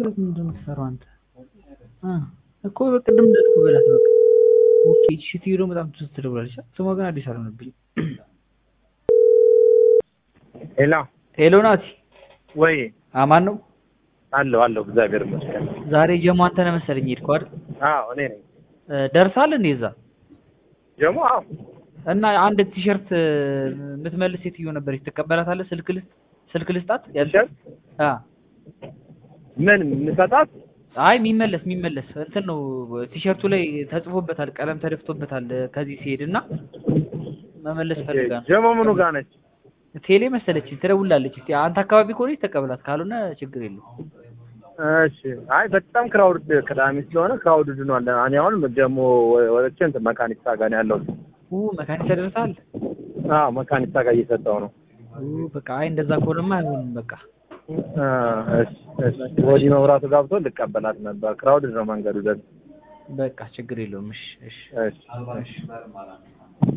ቲክቶክ ምንድን ነው የምትሰራው አንተ? እ እኮ በቅድም እንዳልኩህ በላት በቃ። ኦኬ እሺ ሴትዮ ደግሞ በጣም ትዝ ትደውላለች። ስሟ ግን አዲስ አልሆነብኝም። ሄሎ ሄሎ ናቲ፣ ወይ አማን ነው? አለሁ አለሁ፣ እግዚአብሔር ይመስገን። ዛሬ ጀሞ አንተ ነህ መሰለኝ የሄድከው አይደል? አዎ እኔ ነኝ እ ደርሳል እንዴ እዛ? ጀሞ። አዎ እና አንድ ቲሸርት የምትመልስ ሴትዮ ነበረች፣ ትቀበላታለህ? ስልክ ልስጥ ስልክ ልስጣት? ቲሸርት አ ምን የምሰጣት? አይ የሚመለስ የሚመለስ እንትን ነው ቲሸርቱ ላይ ተጽፎበታል፣ ቀለም ተደፍቶበታል ከዚህ ሲሄድ እና መመለስ ፈልጋ ነው። ጀሞ ምኑ ጋር ነች? ቴሌ መሰለች ትደውላለች። እስቲ አንተ አካባቢ ከሆነች ተቀበላት፣ ካልሆነ ችግር የለውም። እሺ። አይ በጣም ክራውድ ቅዳሜ ስለሆነ ክራውድ ድኗል። እኔ አሁን ጀሞ ወጥቼ እንትን መካኒክሳ ጋር ነው ያለሁት። ኡ መካኒክ ተደርሳል። አዎ መካኒክሳ ጋር እየሰጠው ነው። ኡ በቃ አይ እንደዛ ከሆነማ አይሆንም። በቃ አ እሺ እሺ። ወዲህ መብራቱ ጋብቶ ልቀበላት ነበር። ክራውድ ነው መንገዱ ደግሞ። በቃ ችግር የለውም። እሺ እሺ እሺ እሺ